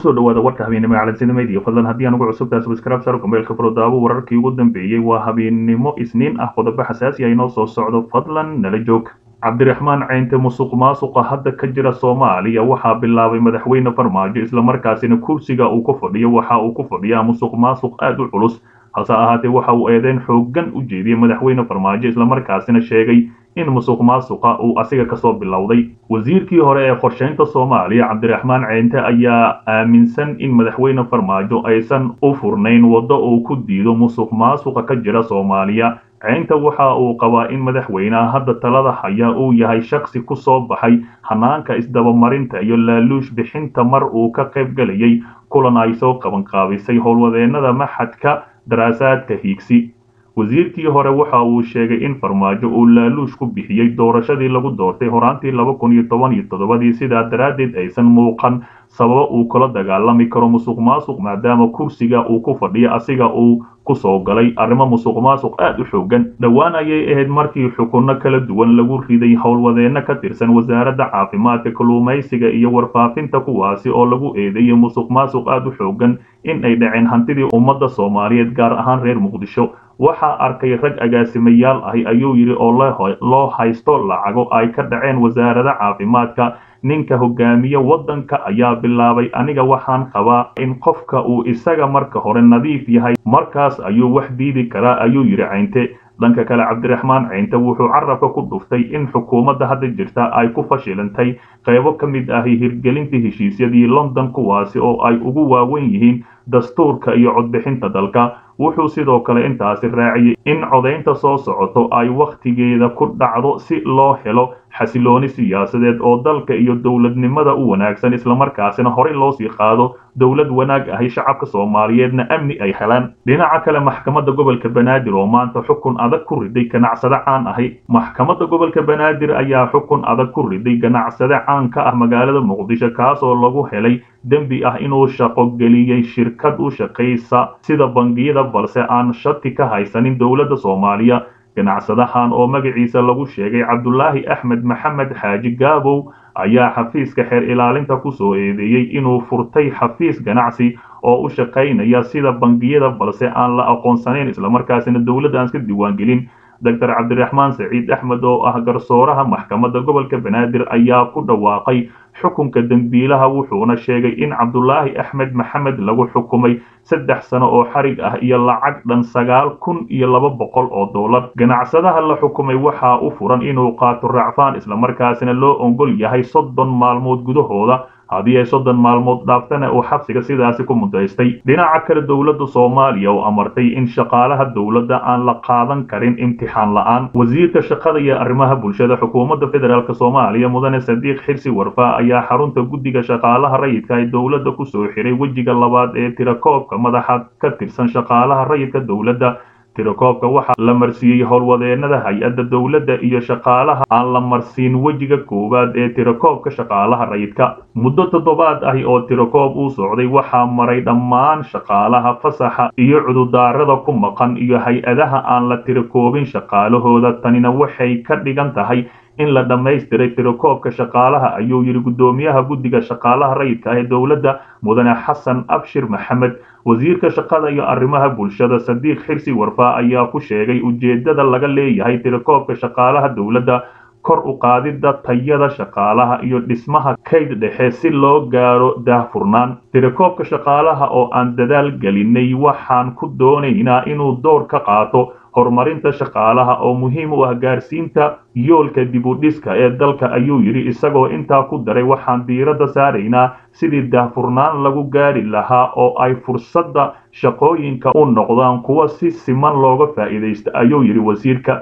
kusoo dhawaada warka habeennimo ee calansinimayd fadlan haddii aan ugu cusubtahay subscribe sar kumeelka furdaabo wararkii ugu dambeeyey waa habeennimo isniin ah qodobo xasaasi ah inoo soo socdo fadlan nala joog cabdiraxmaan ceynte musuq maasuqa hadda ka jira soomaaliya waxaa bilaabay madaxweyne farmaajo islamarkaasina kursiga uu ku fadhiyo waxa uu ku fadhiyaa musuq maasuq aad u culus hase ahaatee waxa uu eedeyn xooggan u jeediyey madaxweyne farmaajo islamarkaasina sheegay in musuq maasuqa uu asiga kasoo bilowday wasiirkii hore ee qorshaynta soomaaliya cabdiraxmaan ceynte ayaa aaminsan in madaxweyne farmaajo aysan u furnayn waddo uu ku diido musuq maasuqa ka jira soomaaliya ceynta waxa uu qabaa in madaxweyneha hadda talada haya uu yahay shaksi ku soo baxay hanaanka isdabamarinta iyo laaluush bixinta mar uu ka qayb gelayay kulan ay soo qabanqaabisay howlwadeennada maxadka daraasaadka hiigsi wasiirkii hore waxa uu sheegay in farmaajo uu laaluush ku bixiyey doorashadii lagu doortay horaantii laba kun iyo toban iyo toddobadii sidaa daraaddeed aysan muuqan sababo uu kula dagaalami karo musuq maasuq maadaama kursiga uu ku fadhiyo asiga uu kusoo galay arrimo musuq maasuq aad u xoogan dhowaan ayay ahayd markii xukunno kala duwan lagu riday howlwadeenno ka tirsan wasaaradda caafimaadka kalluumaysiga iyo warfaafinta kuwaasi oo lagu eedeeyey musuq maasuq aad u xoogan in ay dhaceen hantidii ummadda soomaaliyeed gaar ahaan reer muqdisho waxaa arkay rag agaasimayaal ahi ayuu yidhi oo loo haysto lacago ay ka dhaceen wasaarada caafimaadka ninka hogaamiye waddanka ayaa bilaabay aniga waxaan qabaa in qofka uu isaga marka hore nadiif yahay markaas ayuu wax diidi karaa ayuu yidhi ceynte dhanka kale cabdiraxmaan ceynte wuxuu carabka ku dhuftay in xukuumadda hadda jirta ay ku fashilantay qaybo ka mid ahi hirgelinta heshiisyadii london kuwaasi oo ay ugu waawen yihiin dastuurka iyo codbixinta dalka wuxuu sidoo kale intaasi raaciyey in codaynta soo socoto ay wakhtigeeda ku dhacdo si loo helo xasilooni siyaasadeed oo dalka iyo dowladnimada u wanaagsan islamarkaasina horey loo sii qaado dowlad wanaag ahi shacabka soomaaliyeedna amni ay helaan dhinaca kale maxkamadda gobolka banaadir oo maanta xukun adag ku riday ganacsade caan ahi maxkamadda gobolka banaadir ayaa xukun adag ku riday ganacsade caan ka ah magaalada muqdisho kaasoo lagu helay dembi ah inuu shaqo geliyey shirkad u shaqaysa sida bangiyada balse aan shati ka haysanin dowladda soomaaliya ganacsadahan oo magaciisa lagu sheegay cabdulaahi axmed maxamed xaaji gaabow ayaa xafiiska xeer ilaalinta ku soo eedeeyey inuu furtay xafiis ganacsi oo u shaqaynaya sida bangiyada balse aan la aqoonsanayn islamarkaasina dowladda aan iska diiwaangelin doctor cabdiraxmaan saciid axmed oo ah garsooraha maxkamadda gobolka banaadir ayaa ku dhawaaqay xukunka dembiilaha wuxuuna sheegay in cabdulaahi axmed maxamed lagu xukumay saddex sano oo xarig ah iyo lacag dhan sagaal kun iyo laba boqol oo dollar ganacsadaha la xukumay waxaa u furan inuu qaato racfaan islamarkaasina loo ongol yahay soddon maalmood gudahooda haddii ay soddon maalmood dhaaftana uu xabsiga sidaasi ku mudaystay dhinaca kale dowladda soomaaliya oo amartay in shaqaalaha dowladda aan la qaadan karin imtixaan la'aan wasiirka shaqada iyo arrimaha bulshada xukuumadda federaalk soomaaliya mudane sadiiq xirsi warfaa ayaa xarunta guddiga shaqaalaha rayidka ee dowladda kusoo xiray wejiga labaad ee tirakoobka madaxa ka tirsan shaqaalaha rayidka dowladda tirakoobka waxaa la marsiiyey howlwadeennada hay-adda dowladda iyo shaqaalaha aan la marsiin wejiga koowaad ee tirakoobka shaqaalaha rayidka muddo toddobaad ahi oo tirakoob uu socday waxaa maray dhammaan shaqaalaha fasaxa iyo cududaarada ku maqan iyo hay-adaha aan la tirakoobin shaqaalahooda tanina waxay ka dhigan tahay in la dhammaystiray tirakoobka shaqaalaha ayuu yidhi guddoomiyaha guddiga shaqaalaha rayidka ah ee dowladda mudane xasan abshir maxamed wasiirka shaqada iyo arrimaha bulshada sadiiq xirsi warfaa ayaa ku sheegay ujeeddada laga leeyahay tirakoobka shaqaalaha dowladda kor u qaadidda tayada shaqaalaha iyo dhismaha kayd dhexe si loo gaaro daahfurnaan tirakoobka shaqaalaha oo aan dadaal gelinay waxaan ku doonaynaa inuu door ka qaato horumarinta shaqaalaha oo muhiim u ah gaarsiinta yoolka dib u dhiska ee dalka ayuu yidhi isagoo intaa ku daray waxaan diiradda saaraynaa sidii daahfurnaan lagu gaari lahaa oo ay fursadda shaqooyinka u noqdaan kuwa si siman looga faa'iidaysta ayuu yidhi wasiirka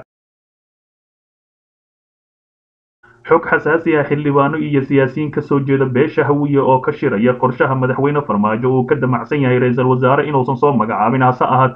xog xasaasi ah xildhibaano iyo siyaasiyiin ka soo jeeda beesha hawiye oo ka shiraya qorshaha madaxweyne farmaajo uu ka damacsan yahay ra-iisul wasaare inuusan soo magacaabin hase ahaatee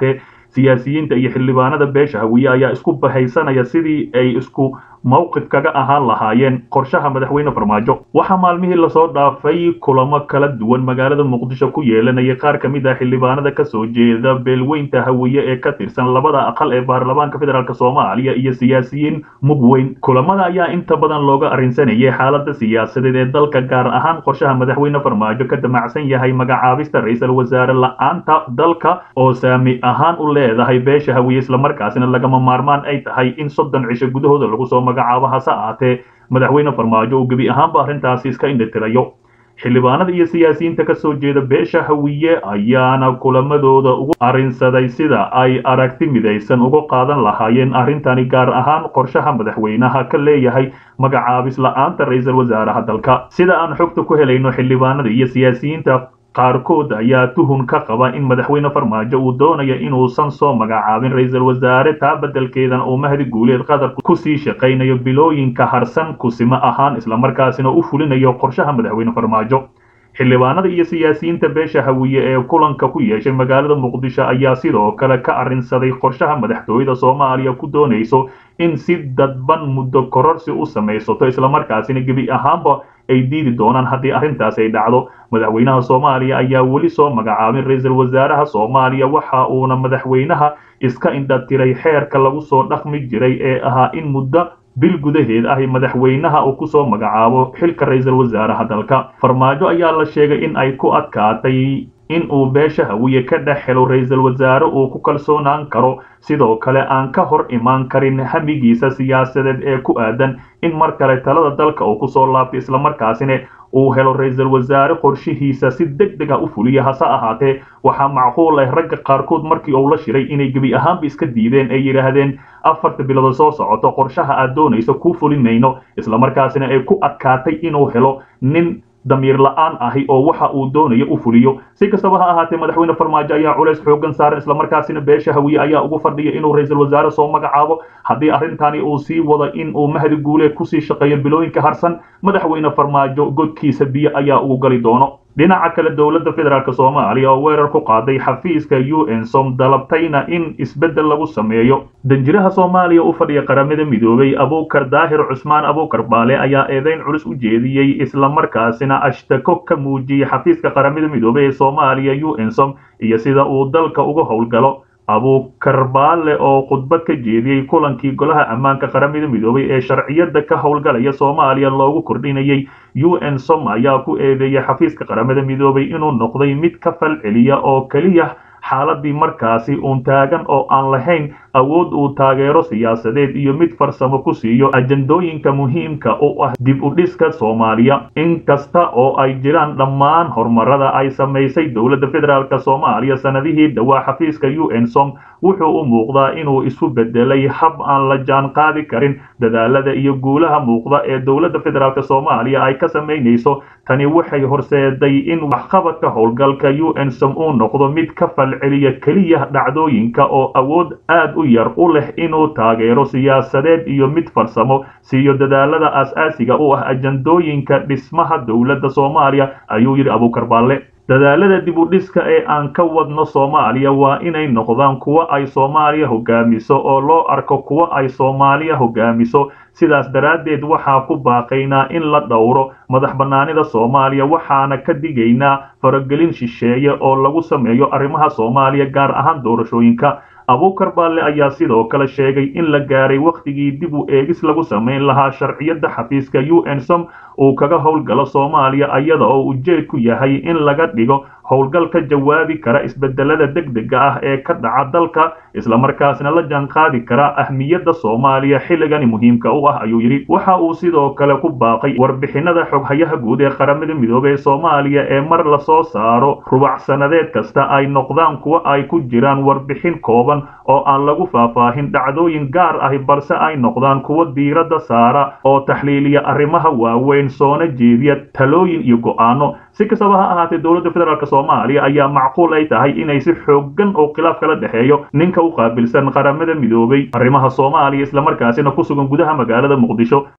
siyaasiyiinta iyo xildhibaanada beesha hawiye ayaa isku bahaysanaya sidii ay isku mowqif kaga ahaan lahaayeen qorshaha madaxweyne farmaajo waxaa maalmihii lasoo dhaafay kulamo kala duwan magaalada muqdisho ku yeelanayay qaar ka mid ah xildhibaanada kasoo jeeda beelweynta hawiye ee ka tirsan labada aqal ee baarlamaanka federaalk soomaaliya iyo siyaasiyiin mugweyn kulamada ayaa inta badan looga arrinsanayay xaalada siyaasadeed ee dalka gaar ahaan qorshaha madaxweyne farmaajo ka damacsan yahay magacaabista ra-iisul wasaare la-aanta dalka oo saami ahaan u leedahay beesha hawiye islamarkaasina lagama maarmaan ay tahay in soddon cisho gudahooda lagu soo magacaabo hase ahaatee madaxweyne farmaajo uu gebi ahaanba arrintaasi iska indhatirayo xildhibaanada iyo siyaasiyiinta ka soo jeeda beesha hawiye ayaana kulamadooda ugu arrinsaday sida ay aragti midaysan uga qaadan lahaayeen arrintani gaar ahaan qorshaha madaxweynaha ka leeyahay magacaabis la-aanta ra-iisul wasaaraha dalka sida aan xogta ku helayno xildhibaanada iyo siyaasiyiinta qaarkood ayaa tuhun ka qaba in madaxweyne farmaajo uu doonaya inuusan soo magacaabin ra-iisul wasaare taa beddelkeedan uu mahdi guuleed qatar kusii shaqaynayo bilooyinka harsan kusimo ahaan islamarkaasina u fulinayo qorshaha madaxweyne farmaajo xildhibaanada iyo siyaasiyiinta beesha hawiye ee kulanka ku yeeshay magaalada muqdisho ayaa sidoo kale ka arrinsaday qorshaha madaxtooyada soomaaliya ku doonayso in si dadban muddo kororsi u samaysato islamarkaasina gebi ahaanba ay diidi doonaan haddii arrintaas ay dhacdo madaxweynaha soomaaliya ayaa weli soo magacaabin ra-iisul wasaaraha soomaaliya waxa uuna madaxweynaha iska indhatiray xeerka lagu soo dhaqmi jiray ee ahaa in muddo bil gudaheed ahi madaxweynaha uu kusoo magacaabo xilka ra-iisul wasaaraha dalka farmaajo ayaa la sheegay in ay ku adkaatay in uu beesha hawiye ka dhex helo ra-iisul wasaare uu ku kalsoonaan karo sidoo kale aan ka hor imaan karin hamigiisa siyaasadeed ee ku aadan in mar kale talada dalka uu kusoo laabto islamarkaasina uu helo ra-iisul wasaare qorshihiisa si deg deg ah u fuliya hase ahaatee waxaa macquul ah ragga qaarkood markii uu la shiray inay gebi ahaanba iska diideen ay yidhaahdeen afarta bilood soo socoto qorshaha aad doonayso kuu fulimayno islamarkaasina ay ku adkaatay inuu helo nin damiir la-aan ahi oo waxa uu doonayo u fuliyo si kastaba ha ahaatee madaxweyne farmaajo ayaa culays xoogan saaran islamarkaasina beesha hawiye ayaa ugu fadhiya inuu ra-iisul wasaare soo magacaabo haddii arrintani uu sii wado in uu mahdi guuleed kusii shaqeeyo bilooyinka harsan madaxweyne farmaajo godkiisa biyo ayaa ugu gali doono dhinaca kale dowladda federaalk soomaaliya oo weerar ku qaaday xafiiska u n som dalabtayna in isbeddel lagu sameeyo danjiraha soomaaliya u fadhiya qaramada midoobay abuukar daahir cusmaan abuukar baale ayaa eedeyn culus u jeediyey islamarkaasina ashtako ka muujiyey xafiiska qaramada midoobey ee soomaaliya u n som iyo sida uu dalka uga howlgalo abuukar baale oo khudbad ka jeediyey kulankii golaha ammaanka qaramada midoobay ee sharciyada ka howlgalaya soomaaliya loogu kordhinayay u n som ayaa ku eedeeyay xafiiska qaramada midoobay inuu noqday mid ka fal celiya oo keliya xaaladii markaasi uun taagan oo aan lahayn awood uu taageero siyaasadeed iyo mid farsamo ku siiyo ajandooyinka muhiimka u ah dib u dhiska soomaaliya inkasta oo ay jiraan dhammaan horumarada ay samaysay dowladda federaalk soomaaliya sanadihii dhowaa xafiiska u n som wuxuu u muuqdaa inuu isu bedelay hab aan la jaan qaadi karin dadaalada iyo guulaha muuqda ee dowladda federaalk soomaaliya ay ka samaynayso tani waxay horseeday in waxqabadka howlgalka u n som uu noqdo mid ka falceliya keliya dhacdooyinka oo awood aad u yar u leh inuu taageero siyaasadeed iyo mid farsamo siiyo dadaalada aas-aasiga u ah ajandooyinka dhismaha dowladda soomaaliya ayuu yidhi abuukar baalle dadaalada dib u dhiska ee aan ka wadno soomaaliya waa inay noqdaan kuwo ay soomaaliya hogaamiso oo loo arko kuwo ay soomaaliya hogaamiso sidaas daraaddeed waxaa ku baaqaynaa in la dhowro madax bannaanida soomaaliya waxaana ka digaynaa faragelin shisheeye oo lagu sameeyo arrimaha soomaaliya gaar ahaan doorashooyinka abuukar baalle ayaa sidoo kale sheegay in la gaaray wakhtigii dib u eegis lagu samayn lahaa sharciyadda xafiiska u n som uu kaga howlgalo soomaaliya iyada oo ujeedku yahay in laga dhigo howlgal ka jawaabi kara isbedelada degdega ah ee ka dhaca dalka islamarkaasna la jaanqaadi kara ahmiyadda soomaaliya xilligani muhiimka u ah ayuu yidhi waxa uu sidoo kale ku baaqay warbixinada xoghayaha guud ee qaramada midoobey ee soomaaliya ee mar lasoo saaro rubac sanadeed kasta ay noqdaan kuwo ay ku jiraan warbixin kooban oo aan lagu faahfaahin dhacdooyin gaar ahi balse ay noqdaan kuwo diiradda saara oo taxliiliya arrimaha waaweyn soona jeediya talooyin iyo go'aano si kastaba ha ahaatee dowladda federaalk soomaaliya ayaa macquul ay tahay inay si xoogan oo khilaaf kala dhexeeyo ninka u qaabilsan qaramada midoobay arrimaha soomaaliya islamarkaasina ku sugan gudaha magaalada muqdisho